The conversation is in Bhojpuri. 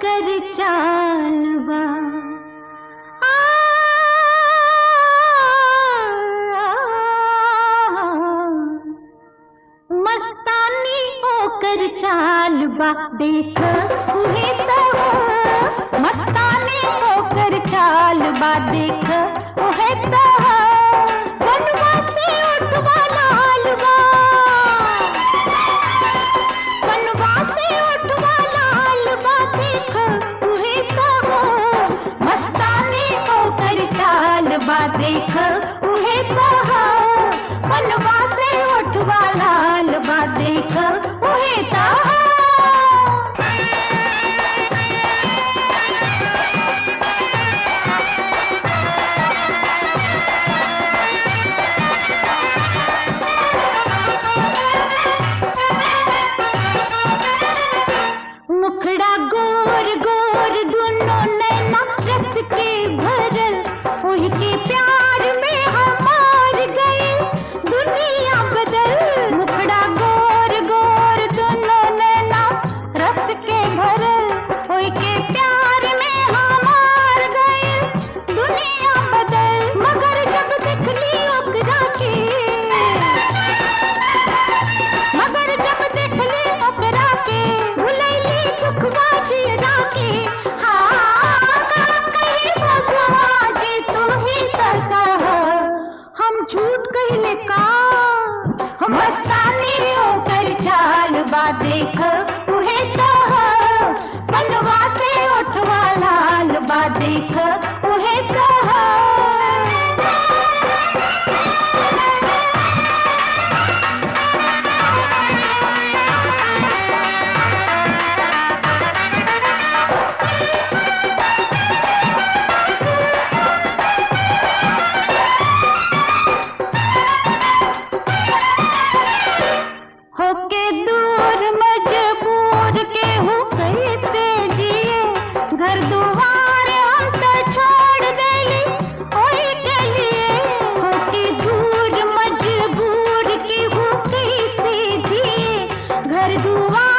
ओकर चाल बा मस्तानी ओकर चाल बा देख उहे तो मस्तानी ओकर चाल बा देख उहे तो बनवा से उठवा लाल बा बनवा से उठवा लाल बा देख उहे तो मस्तानी ओकर चाल बा देख उहे तो बनवा से उठवा लाल बा देख उहे तो मुखड़ा गोर गोर दुनो नैना रस के भरल ओही के प्यार में हमार गए दुनिया बदल मुखड़ा गोर गोर दुनो नैना रस के भरल ओही के प्यार में हमार गए दुनिया बदल मगर जब देखली ओकरा के मगर जब देखली ओकरा के भुलैली दुखवा जियरा के हाँ का कही भगवा जी तू ही तो कह हम झूठ कहले का हम मस्तानी ओकर चाल बा देख उहे तो बनवा से उठवा लाल बा देख उहे तो होके दूर मजबूर के हो कैसे जिए घर दुआर हम तो छोड़ देली ओए के लिए होके दूर मजबूर के हो कैसे जिए घर दुआर